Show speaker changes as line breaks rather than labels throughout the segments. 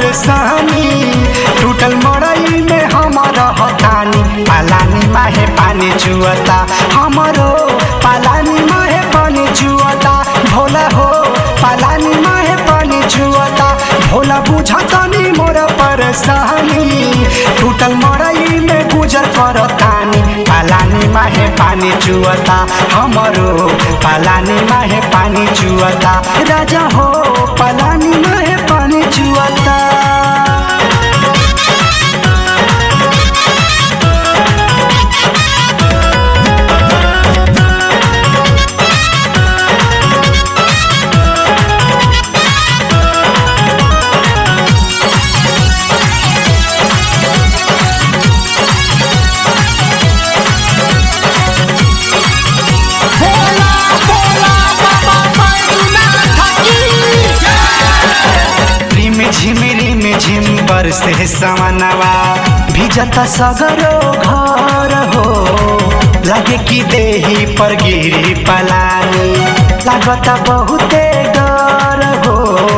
परेशानी टूटल मड़ई में हम रहतानी पालानी माहे पानी चुअता हमरो पालानी माहे पानी चुअता भोला हो पालानी माहे पानी चुअता भोला बुझतनी मोर परेशानी टूटल मड़ई में गुजर करतानी पालानी माहे पानी चुअता हमरो पालानी माहे पानी चुअता राजा हो पालानी माहे पानी चुअता
भोला भोला बाबा बैजूनाथ की
रिम झिम रिम झिम बरसे समनवा भिजत सगरो घर हो लगे कि देही पर गिरी पलानी लागत बहुते डर हो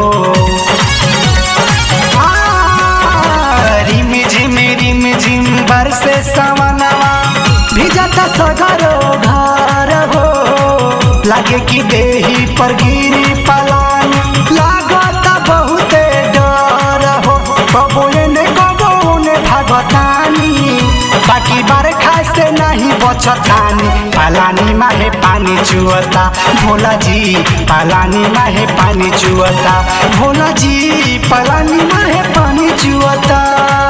आ, रिम झिम रिम झिम बरसे समनवा भिजत सगरो घर हो लागे कि देही पर गिरी पलानी लागत बहुते डर हो कबो ने कबो ने भागतानी बाकी बरखा से नहीं बचतानी पालानी माहे पानी चुअता भोला जी पालानी माहे पानी चुअता भोला जी पालानी माहे पानी चुअता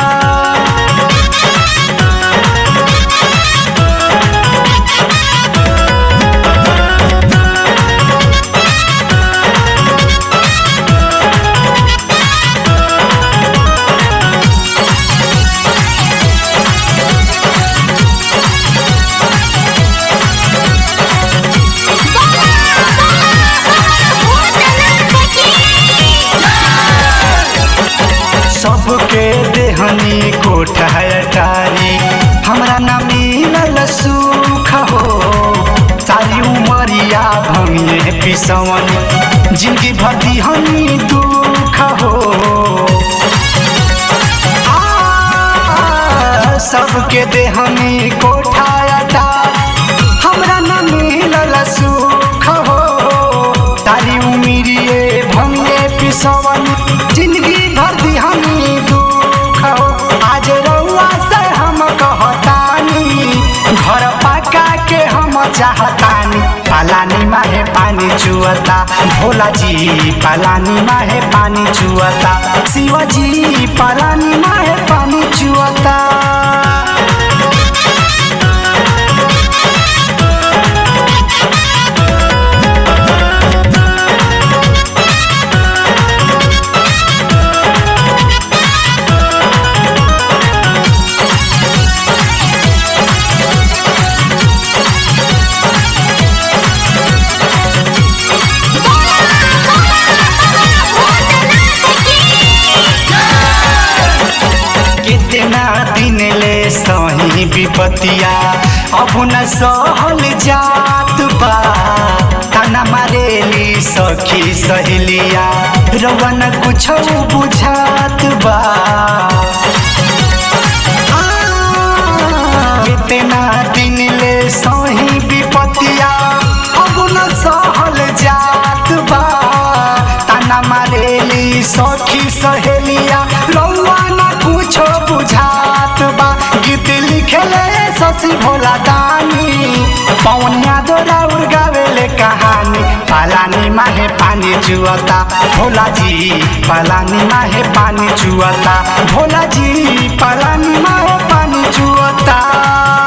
सबके देहनी कोठा अटारी हमरा न मिलल सुख हो सारी उमरिया भंगिए पिसवन जिंदगी भर दिहनी दुख हो आ, सबके देहनी कोठा अटारी हमरा न मिलल सुख हो तारी उमिरिए भंगे पिसवन जिंदगी भर दिहनी दुख हो आज रउआ से हम कहतानी घर पका के हम चाहतानी पालानी माहे पानी चुअता भोला जी पालानी माहे पानी चुअता शिव जी पालानी माहे पानी चुअता कितना दिन ले सही विपतिया अब न सहल जात बा ताना मारेली सखी सहेलिया रवन कुछ बुझात बा आ, कितना दिन ले सही विपतिया अब न सहल जात बा ताना मारेली सखी सहेलिया रउआ न कुछो बुझात बा गीत लिखेले शशि भोला दानी पौनिया दोरा उड़गावेले कहानी पालानी माहे पानी चुअता भोला जी पालानी माहे पानी चुअता भोला जी पालानी माहे पानी चुअता